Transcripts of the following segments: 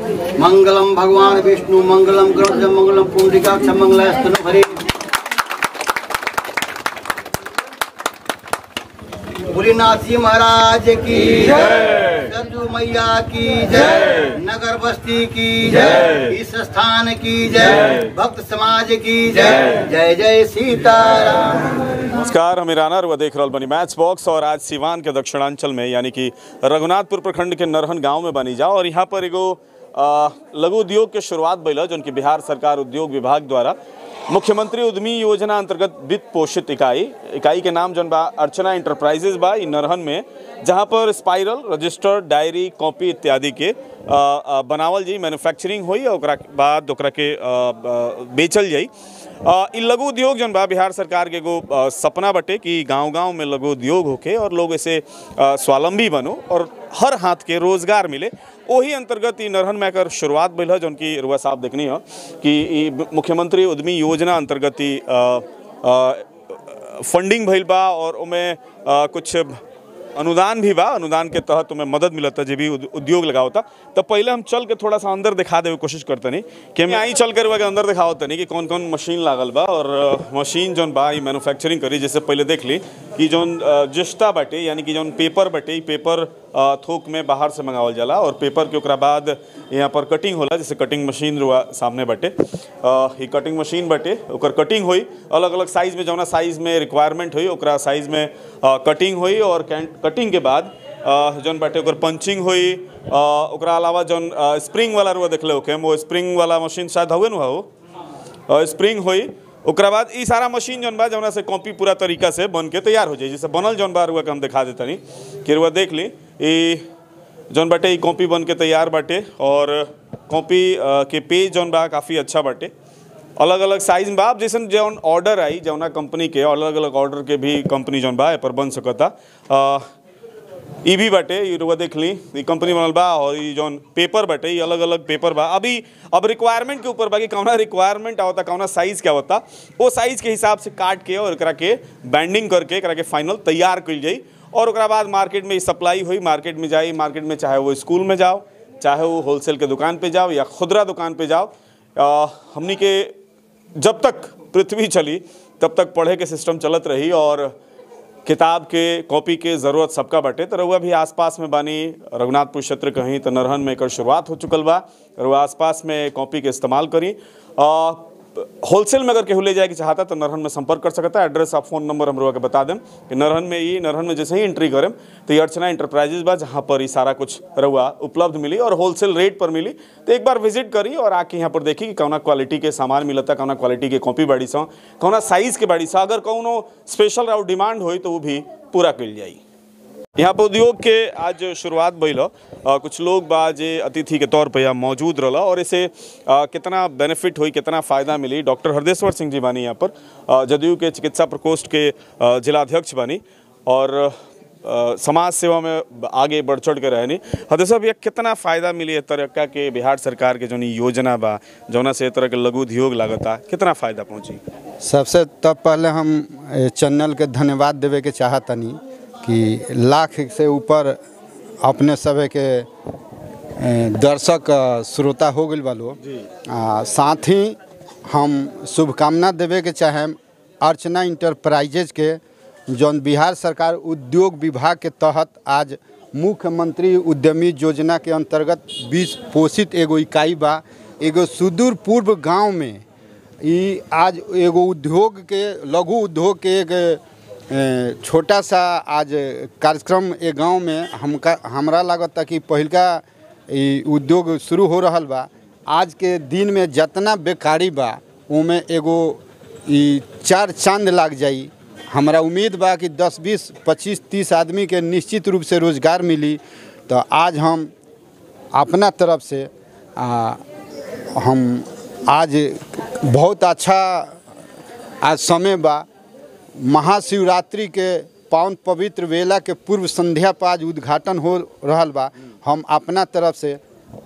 मंगलम भगवान विष्णु मंगलम गरुड़ मंगलम पुंडरीकाक्ष मंगलास्तनु हरे भोलेनाथ जी महाराज की जय। सरजू मैया की जय नगर बस्ती की जय इस स्थान की जय भक्त समाज की जय जय जय सीताराम नमस्कार हम ईराना रुआ देख रहल बनी मैच बॉक्स और आज सिवान के दक्षिणांचल में यानी कि रघुनाथपुर प्रखंड के नरहन गांव में बनी जा और यहाँ पर एगो आ, लघु उद्योग के शुरुआत भइल है, जौन की बिहार सरकार उद्योग विभाग द्वारा मुख्यमंत्री उद्यमी योजना अंतर्गत वित्त पोषित इकाई इकाई के नाम जौन बा अर्चना इंटरप्राइजेज बा इ नरहन में जहाँ पर स्पाइरल रजिस्टर डायरी कॉपी इत्यादि के आ, आ, बनावल जाई मैन्युफैक्चरिंग होई और ओकरा के बाद ओकरा के आ, आ, बेचल जाई आ, इ लघु उद्योग जौन बा बिहार सरकार के एगो आ, सपना बटे कि गांव गांव में लघु उद्योग होके और लोग ऐसे आ, स्वावलंबी बनो और हर हाथ के रोजगार मिले ओही अंतर्गत ई नरहन में एकर शुरुआत भइल है जौन की रुआ साहब देखनी हो कि ई मुख्यमंत्री उद्यमी योजना अंतर्गत ई आ, आ, फंडिंग भइल बा और ओमे आ, कुछ अनुदान भी बा अनुदान के तहत तुम्हें मदद मिलता जे भी उद- उद्योग लगावता तो पहले हम चल के थोड़ा सा अंदर दिखा देवे कोशिश करतनी कि हम आई चल कर के अंदर दिखावत तनी कि कौन कौन मशीन लागल बा और अ, मशीन जौन बा ई मैन्युफैक्चरिंग करी जैसे पहले देख ली कि जौन अ, जिस्ता बाटे यानी कि जौन पेपर बाटे ई पेपर अ, थोक में बाहर से मंगावल जाला और पेपर के ओकरा बाद यहाँ पर कटिंग होला जैसे कटिंग मशीन रुआ सामने बाटे अ, ई कटिंग मशीन बाटे ओकर कटिंग होई अलग अलग साइज में जौना साइज में रिक्वायरमेंट होई ओकरा साइज में अ, कटिंग होई और कैं- कटिंग के बाद अ, जौन बाटे ओकर पंचिंग होई अ, ओकरा अलावा जौन अ, स्प्रिंग वाला रुआ देखले होके वो स्प्रिंग वाला मशीन शायद हवे नु हो अ, स्प्रिंग होई ओकरा बाद ई सारा मशीन जौन बा जौना से कॉपी पूरा तरीका से बन के तैयार हो जाई जैसे बनल जौन बा रुआ के हम दिखा देतनी कि रुआ देख ली ई जौन बाटे ई कॉपी बन के तैयार बाटे और कॉपी अ, के पेज जौन बा काफ़ी अच्छा बाटे अलग अलग साइज में बा अब जैसन जौन ऑर्डर आई जौना कंपनी के अलग अलग ऑर्डर के भी कंपनी जौन बा ए पर बन सकता अ, ई भी बाटे ई रुआ देख ली ई कंपनी बनल बा और ई जौन पेपर बाटे ई अलग अलग पेपर बा अभी अब रिक्वायरमेंट के ऊपर बा कि कौना रिक्वायरमेंट आवता कौना साइज क्या होता वो साइज के हिसाब से काट के और एकरा के बैंडिंग करके एकरा के फाइनल तैयार कइल जाई और ओकरा बाद मार्केट में ई सप्लाई हुई मार्केट में जाई मार्केट में चाहे वो स्कूल में जाओ चाहे वो होलसेल के दुकान पे जाओ या खुदरा दुकान पे जाओ अ, हमनी के जब तक पृथ्वी चली तब तक पढ़े के सिस्टम चलत रही और किताब के कॉपी के ज़रूरत सबका बटे तो रउआ भी आसपास में बानी रघुनाथपुर क्षेत्र कहीं तो नरहन में एकर शुरुआत हो चुकल बा रउआ आसपास में कॉपी के इस्तेमाल करी होलसेल में अगर केहू ले जाए के चाहता तो नरहन में संपर्क कर सकता है एड्रेस आप फोन नंबर हम रउआ के बता दें कि नरहन में ये नरहन में जैसे ही एंट्री करें तो ये अर्चना इंटरप्राइजेज बा जहाँ पर ये सारा कुछ रउआ उपलब्ध मिली और होलसेल रेट पर मिली तो एक बार विजिट करी और आके यहाँ पर देखी कि कौना क्वालिटी के सामान मिलता कौना क्वालिटी के कॉपी बाड़ी सा कौना साइज के बाड़ी सा अगर कौनो स्पेशल और डिमांड होई तो वो भी पूरा कल जाई यहाँ पर उद्योग के आज शुरुआत भइल ह। अ, कुछ लोग बा जे अतिथि के तौर पर यहाँ मौजूद रहला और इसे अ, कितना बेनिफिट हुई कितना फ़ायदा मिली डॉक्टर हरदेश्वर सिंह जी बानी यहाँ पर अ, जदयू के चिकित्सा प्रकोष्ठ के अ, जिलाध्यक्ष बानी और अ, समाज सेवा में आगे बढ़ चढ़ के रहनी हरदेश्वर भैया कितना फ़ायदा मिली इस तरह का के बिहार सरकार के जौन ई योजना बा जौना से इस तरह के लघु उद्योग लागता कितना फ़ायदा पहुँची सबसे तब पहले हम ए, चैनल के धन्यवाद देवे के चाहतनी कि लाख से ऊपर अपने सभे के ए, दर्शक अ, श्रोता हो गइल बालो आ साथ ही हम शुभकामना देवे के चाहेम अर्चना इंटरप्राइजेज के जौन बिहार सरकार उद्योग विभाग के तहत आज मुख्यमंत्री उद्यमी योजना के अंतर्गत बीस पोषित एगो इकाई बा एगो सुदूर पूर्व गांव में ई आज एगो उद्योग के लघु उद्योग के एक ए, छोटा सा आज कार्यक्रम ए गांव में हमका हमरा लागता कि पहिलका ई उद्योग शुरू हो रहल बा आज के दिन में जितना बेकारी बा ओमे एगो ई चार चांद लाग जाई हमरा उम्मीद बा कि 10 20 25 30 आदमी के निश्चित रूप से रोजगार मिली तो आज हम अपना तरफ से आ, हम आज बहुत अच्छा आज समय बा महाशिवरात्रि के पावन पवित्र वेला के पूर्व संध्या पर आज उद्घाटन हो रहल बा हम अपना तरफ से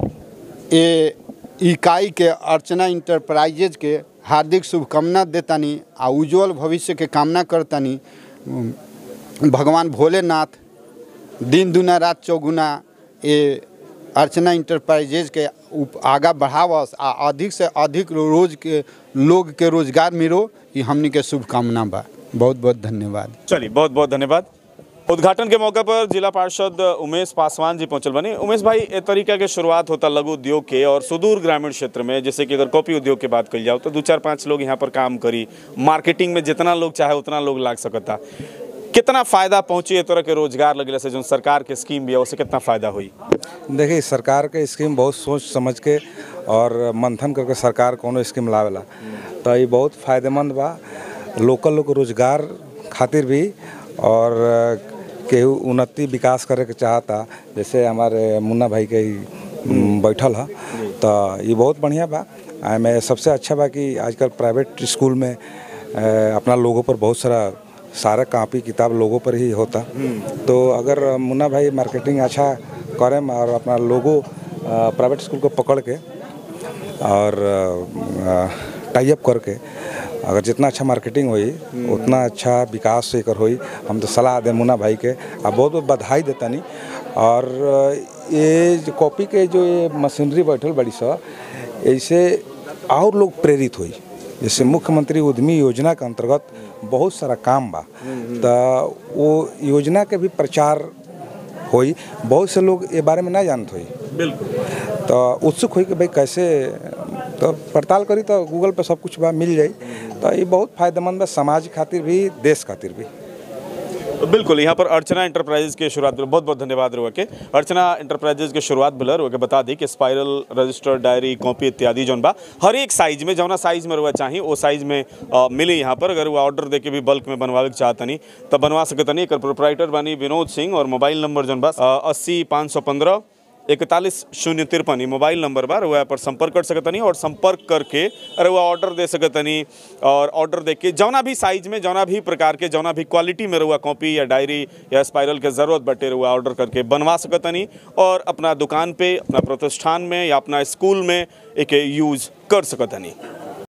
ए इकाई के अर्चना इंटरप्राइजेज के हार्दिक शुभकामना देतानी आ उज्जवल भविष्य के कामना करतानी उम, भगवान भोलेनाथ दिन दुना रात चौगुना ए अर्चना इंटरप्राइजेज के उप- आगा बढ़ावस आ अधिक से अधिक रोज के लोग के रोजगार मिलो ये हमनी के शुभकामना बा बहुत बहुत धन्यवाद चलिए बहुत बहुत धन्यवाद उद्घाटन के मौके पर जिला पार्षद उमेश पासवान जी पहुंचल बनी उमेश भाई ए तरीका के शुरुआत होता लघु उद्योग के और सुदूर ग्रामीण क्षेत्र में जैसे कि अगर कॉपी उद्योग की बात करी जाओ तो दो चार पांच लोग यहाँ पर काम करी मार्केटिंग में जितना लोग चाहे उतना लोग लाग सकता कितना फायदा पहुंची ए तरह के रोजगार लगले से जो सरकार के स्कीम भी है उससे कितना फायदा हुई देखिए सरकार के स्कीम बहुत सोच समझ के और मंथन करके सरकार कोनो स्कीम लावेला तो ये बहुत फायदेमंद बा लोकल लोग के रोजगार खातिर भी और केहू उन्नति विकास करे के चाहता जैसे हमारे मुन्ना भाई के ही म, बैठल है तो ये बहुत बढ़िया बा में सबसे अच्छा बा कि आजकल प्राइवेट स्कूल में अ, अपना लोगों पर बहुत सारा सारा कापी किताब लोगों पर ही होता तो अगर मुन्ना भाई मार्केटिंग अच्छा करें और अपना लोगो प्राइवेट स्कूल को पकड़ के और टाई अप करके अगर जितना अच्छा मार्केटिंग होई उतना अच्छा विकास से एकर होई हम तो सलाह दे मुन्ना भाई के आ बहुत बहुत बधाई देतानी और अ, ये जो कॉपी के जो ये मशीनरी बैठल बड़ी सा ऐसे और लोग प्रेरित हुई जैसे मुख्यमंत्री उद्यमी योजना के अंतर्गत बहुत सारा काम बा तो वो योजना के भी प्रचार होई बहुत से लोग ये बारे में ना जानत होई बिल्कुल तो उत्सुक हुई कि भाई कैसे तो पड़ताल करी तो गूगल पे सब कुछ बा मिल जाई तो ये बहुत फायदेमंद बा समाज खातिर भी देश खातिर भी बिल्कुल यहाँ पर अर्चना इंटरप्राइजेज के शुरुआत भेल। बहुत बहुत धन्यवाद रुआ के अर्चना इंटरप्राइजेज के शुरुआत भेल रुआ के बता दी कि स्पाइरल रजिस्टर डायरी कॉपी इत्यादि जौन बा हर एक साइज में जौना साइज में रुआ चाही वो साइज में अ, मिली यहाँ पर अगर वो ऑर्डर दे के भी बल्क में बनवावे के चाहतनी तब बनवा सकतनी एकर प्रोपराइटर बानी विनोद सिंह और मोबाइल नंबर जौन बा अस्सी पाँच सौ पंद्रह इकतालीस शून्य तिरपन मोबाइल नंबर बा रुआ पर संपर्क कर सकतनी और संपर्क करके रुआ ऑर्डर दे सकतनी और ऑर्डर दे के जौना भी साइज में जौना भी प्रकार के जौना भी क्वालिटी में रुआ कॉपी या डायरी या स्पाइरल के ज़रूरत बटे रुआ ऑर्डर करके बनवा सकतनी और अपना दुकान पे अपना प्रतिष्ठान में या अपना स्कूल में एक यूज़ कर सकतनी